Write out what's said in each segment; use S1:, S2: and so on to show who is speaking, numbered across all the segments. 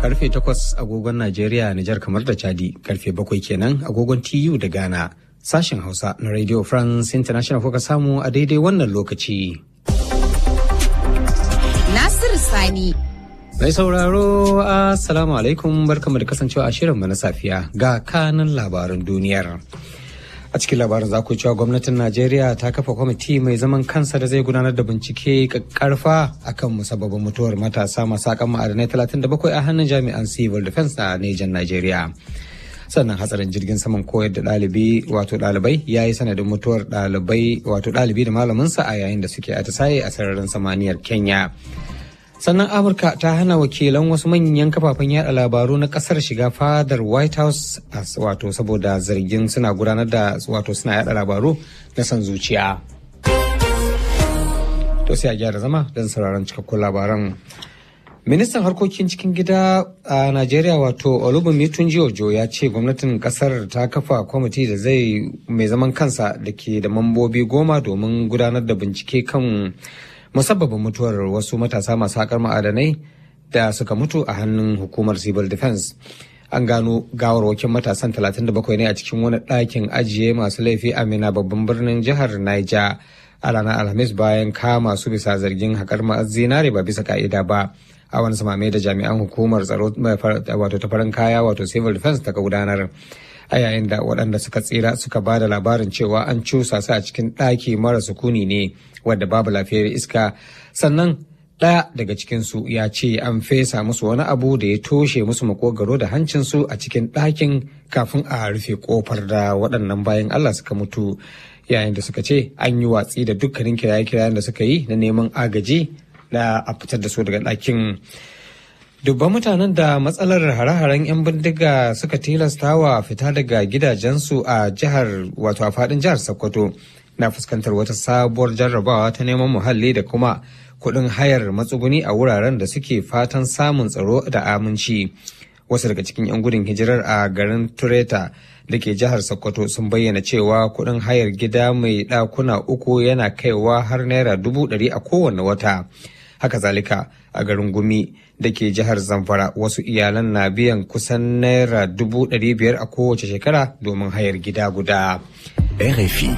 S1: karfe 8 agogon Najeriya, Nijar kamar da Chadi, karfe 7 kenan agogon TU da Ghana. Sashen Hausa na Radio France International kuka samu a daidai wannan lokaci.
S2: Nasiru Sani.
S1: Mai sauraro, Assalamu alaikum barkamu da kasancewa a shirinmu na safiya ga kanan labaran duniyar. a cikin labarin za ku cewa gwamnatin najeriya ta kafa kwamiti mai zaman kansa da zai gudanar da bincike karfa akan musabbabin mutuwar matasa masu akan ma'adanai 37 a hannun jami'an civil defense na nejan najeriya sannan hatsarin jirgin saman koyar da ɗalibi wato ɗalibai ya yi sanadin mutuwar ɗalibai wato ɗalibi da malaminsa a yayin da suke atisaye a sararin samaniyar kenya sannan amurka ta hana wakilan wasu manyan kafafen yada labaru na kasar shiga fadar white house wato saboda zargin suna gudanar da wato suna yada labaru na son zuciya to sai a gyara zama don sauraron cikakkun labaran ministan harkokin cikin gida a najeriya wato olubunmi tunjiojo ya ce gwamnatin kasar ta kafa kwamiti da zai mai zaman kansa da ke da mambobi goma domin gudanar da bincike kan musabbabin mutuwar wasu matasa masu haƙar ma'adanai da suka mutu a hannun hukumar civil defense an gano gawarwakin matasan 37 ne a cikin wani ɗakin ajiye masu laifi a mina babban birnin jihar niger a ranar alhamis bayan kama su bisa zargin haƙar zinare ba bisa ka'ida ba a wani samame da jami'an hukumar tsaro wato ta farin kaya wato civil defense ta gudanar a yayin da waɗanda suka tsira suka ba da labarin cewa an cusa su a cikin ɗaki mara sukuni ne wadda babu lafiyar iska sannan ɗaya daga cikinsu ya ce an fesa musu wani abu da ya toshe musu makogaro da hancinsu a cikin ɗakin kafin a rufe kofar da waɗannan bayan Allah suka mutu yayin da suka ce an yi watsi da dukkanin kiraye-kirayen da suka yi na neman agaji da a fitar da su daga ɗakin. dubban mutanen da matsalar hare-haren 'yan bindiga suka tilasta wa fita daga gidajensu a jihar wato a fadin jihar sokoto na fuskantar wata sabuwar jarrabawa ta neman muhalli da kuma kuɗin hayar matsuguni a wuraren da suke fatan samun tsaro da aminci wasu daga cikin 'yan gudun hijirar a garin tureta da ke jihar sokoto sun bayyana cewa kuɗin hayar gida mai ɗakuna uku yana kaiwa har naira dubu ɗari a kowane wata haka zalika a garin gumi da ke jihar zamfara wasu iyalan na biyan kusan naira dubu ɗari biyar a kowace shekara domin hayar gida guda.
S3: RFI.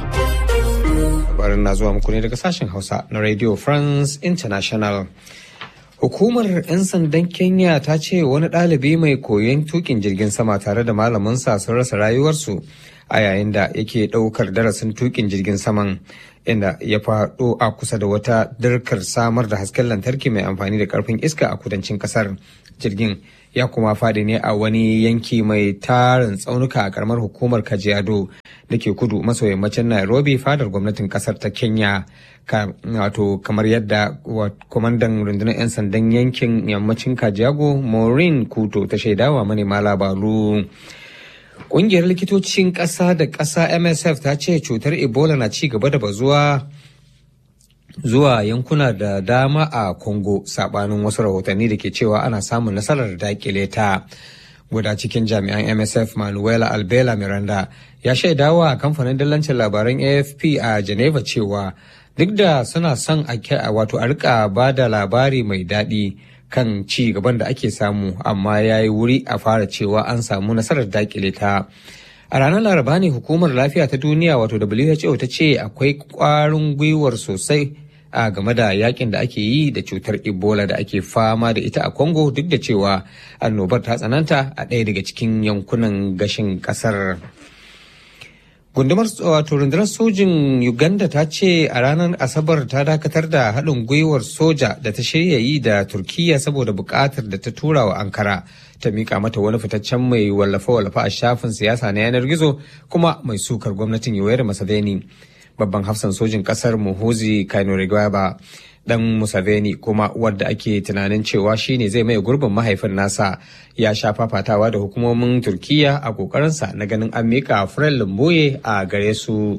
S1: Labarin na zuwa muku ne daga sashen Hausa na Radio France International. Hukumar 'yan sandan Kenya ta ce wani ɗalibi mai koyon tukin jirgin sama tare da malaminsa sun rasa rayuwarsu a yayin da yake ɗaukar darasin tukin jirgin saman inda ya faɗo a kusa da wata dirkar samar da hasken lantarki mai amfani da ƙarfin iska a kudancin ƙasar jirgin ya kuma faɗi ne a wani yanki mai tarin tsaunuka a ƙaramar hukumar kajiado da ke kudu maso yammacin nairobi fadar gwamnatin ƙasar ta kenya wato kamar yadda kwamandan rundunar 'yan sandan yankin yammacin kajiago maureen kuto ta shaidawa manema labaru Ƙungiyar likitocin ƙasa da ƙasa MSF ta ce cutar Ebola na ci gaba da bazuwa zuwa yankuna da dama a Congo sabanin wasu rahotanni da ke cewa ana samun nasarar dakile ta. Guda cikin jami'an MSF Manuela Albela Miranda ya shaidawa a kamfanin dillancin labaran AFP a Geneva cewa duk da suna son a wato a rika ba da labari mai daɗi kan ci gaban da ake samu amma ya yi wuri a fara cewa an samu nasarar dakile ta a ranar laraba ne hukumar lafiya ta duniya wato who ta ce akwai kwarin gwiwar sosai a game da yakin da ake yi da cutar ebola da ake fama da ita a congo duk da cewa annobar ta tsananta a ɗaya daga cikin yankunan gashin ƙasar gundumar wato rundunar sojin uganda ta ce a ranar asabar ta dakatar da haɗin gwiwar soja da ta shirya yi da turkiya saboda buƙatar da ta tura wa ankara ta mika mata wani fitaccen mai wallafe-wallafe a shafin siyasa na yanar gizo kuma mai sukar gwamnatin yoweri museveni babban hafsan sojin ƙasar muhuzi kainorigaba dan Museveni kuma wadda ake tunanin cewa shine zai mai gurbin mahaifin nasa ya sha fafatawa da hukumomin Turkiya a kokarinsa na ganin an mika Fred Lumboye a gare su.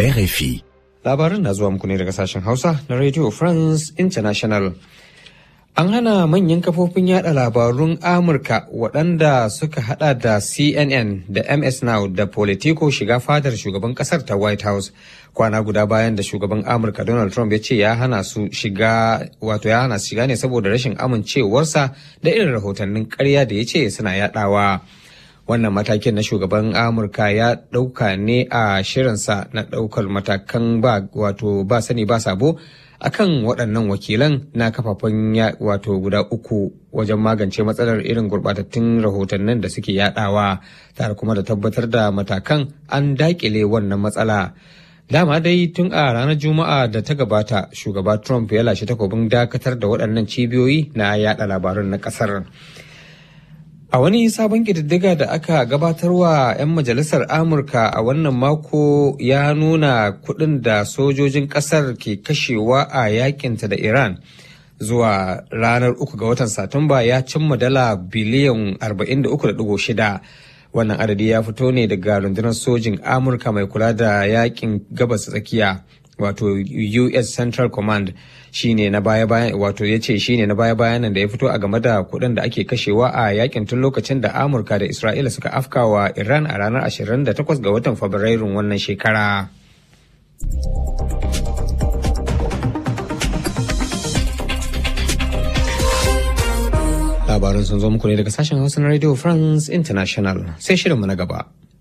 S3: RFI.
S1: Labarin na zuwa muku ne daga sashen Hausa na Radio France International. An hana manyan kafofin yada labarun Amurka waɗanda suka hada da CNN da MS Now da Politico shiga fadar shugaban ƙasar ta White House kwana guda bayan da shugaban Amurka Donald Trump ya ce ya hana su shiga wato ya hana su shiga ne saboda rashin amincewarsa da irin rahotannin ƙarya da ya ce suna yadawa. Wannan matakin na shugaban Amurka ya ɗauka ne a shirinsa na ɗaukar matakan ba wato ba sani ba sabo akan waɗannan wakilan na kafafen wato guda uku wajen magance matsalar irin gurɓatattun rahotannin da suke yadawa tare kuma da tabbatar da matakan an daƙile wannan matsala. Dama dai tun a ranar Juma'a da ta gabata shugaba Trump ya lashe takobin dakatar da waɗannan cibiyoyi na yada labarun na ƙasar. A wani sabon ƙididdiga da aka gabatarwa 'yan majalisar Amurka a wannan mako ya nuna kuɗin da sojojin ƙasar ke kashewa a yakinta da Iran zuwa ranar uku ga watan Satumba ya cimma dala biliyan 43.6. Wannan adadi ya fito ne daga rundunar sojin Amurka mai kula da yakin gabas tsakiya. wato US Central Command shine na baya bayan wato ya ce shine na baya bayanan da ya fito a game da kuɗin da ake kashewa a yakin tun lokacin da Amurka da Isra'ila suka afkawa Iran a ranar 28 ga watan Fabrairun wannan shekara. Labarin sun zo muku ne daga sashen Hausa na Radio France International sai shirinmu na gaba.